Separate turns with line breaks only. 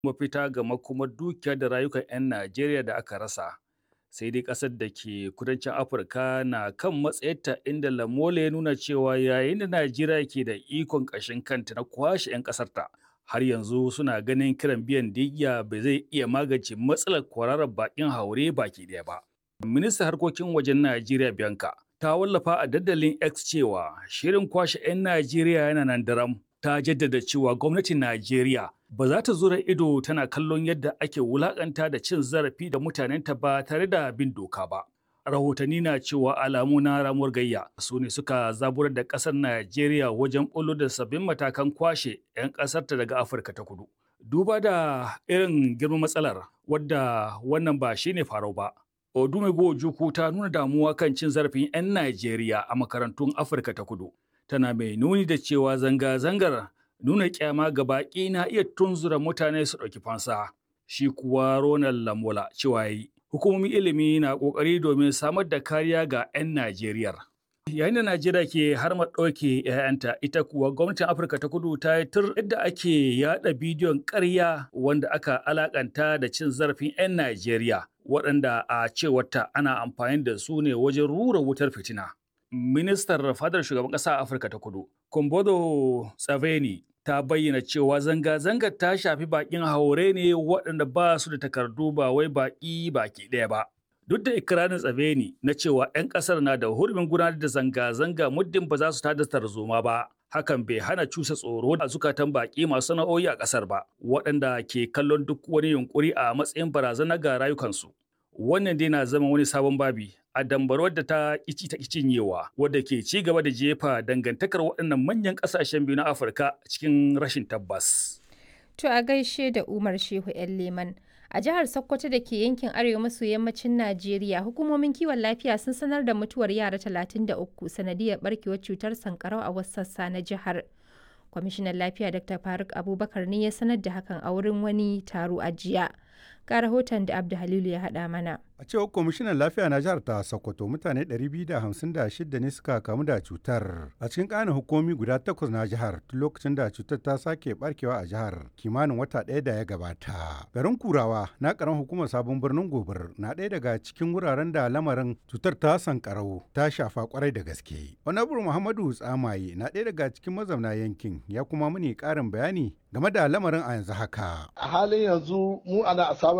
mafita ga makomar dukiya da rayukan 'yan Najeriya da aka rasa. Sai dai ƙasar da ke kudancin Afirka na kan matsayarta inda Lamola ya nuna cewa yayin da Najeriya ke da ikon ƙashin kanta na kwashe 'yan ƙasarta. Har yanzu suna ganin kiran biyan diya bai zai iya magance matsalar kwararar baƙin haure baki ɗaya ba. Ministan harkokin wajen Najeriya Bianca ta wallafa a dandalin X cewa shirin kwashe 'yan Najeriya yana nan daram. Ta jaddada cewa gwamnatin Najeriya ba za ta zura ido tana kallon yadda ake wulakanta da cin zarafi da mutanenta ba tare da bin doka ba. Rahotanni na cewa alamu na ramuwar gayya su ne suka zaburar da ƙasar Najeriya wajen ɓullo da sabbin matakan kwashe 'yan ƙasarta daga Afirka ta kudu. Duba da irin girman matsalar wadda wannan ba shine farau ba. Odumego Ojukwu ta nuna damuwa kan cin zarafin 'yan Najeriya a makarantun Afirka ta kudu. Tana mai nuni da cewa zanga-zangar nuna kyama ga baƙi na iya tunzura mutane su ɗauki fansa. Shi kuwa Ronald Lamola cewa yi, hukumomin ilimi na ƙoƙari domin samar da kariya ga 'yan Najeriya. Yayin da Najeriya ke har ɗauke 'ya'yanta, ita kuwa gwamnatin Afirka ta kudu ta yi tur yadda ake yaɗa bidiyon ƙarya wanda aka alakanta da cin zarafin 'yan Najeriya. waɗanda a cewarta ana amfani da su ne wajen rura wutar fitina. Ministar fadar shugaban ƙasa a Afirka ta kudu, Kumbodo Tsaveni, ta bayyana cewa zanga-zangar ta shafi baƙin haure ne waɗanda ba su da takardu ba wai baƙi baki ɗaya ba. Duk da ikirarin Tsaveni na cewa 'yan ƙasar na da hurumin gudanar da zanga-zanga muddin ba za su tada tarzoma ba. hakan bai hana cusa tsoro a zukatan baƙi masu sana'o'i a ƙasar ba waɗanda ke kallon duk wani yunkuri a matsayin barazana ga rayukansu wannan dai na zama wani sabon babi a dambarwar da ta kici ta cinyewa wadda ke ci gaba da jefa dangantakar waɗannan manyan ƙasashen biyu na afirka cikin rashin tabbas
to a gaishe da umar shehu yan leman a jihar Sokoto da ke yankin arewa maso yammacin Najeriya hukumomin kiwon lafiya sun sanar da mutuwar yara 33 sanadiyar barkewar cutar sankarau a wasu sassa na jihar. Kwamishinan lafiya Dr. Faruk Abubakar ne ya sanar da hakan a wurin wani taro a jiya. Ga rahoton da Abdu Halilu ya haɗa mana.
A cewar kwamishinan lafiya na jihar ta Sokoto mutane 256 ne suka kamu da cutar a cikin ƙanin hukumi guda takwas na jihar tun lokacin da cutar ta sake barkewa a jihar kimanin wata ɗaya da ya gabata. Garin Kurawa na ƙaran hukumar sabon birnin Gobir na ɗaya daga cikin wuraren da lamarin cutar ta sankarau ta shafa kwarai da gaske. Honorable Muhammadu Tsamaye na ɗaya daga cikin mazauna yankin ya kuma muni ƙarin bayani game da lamarin a yanzu haka.
A halin yanzu mu ana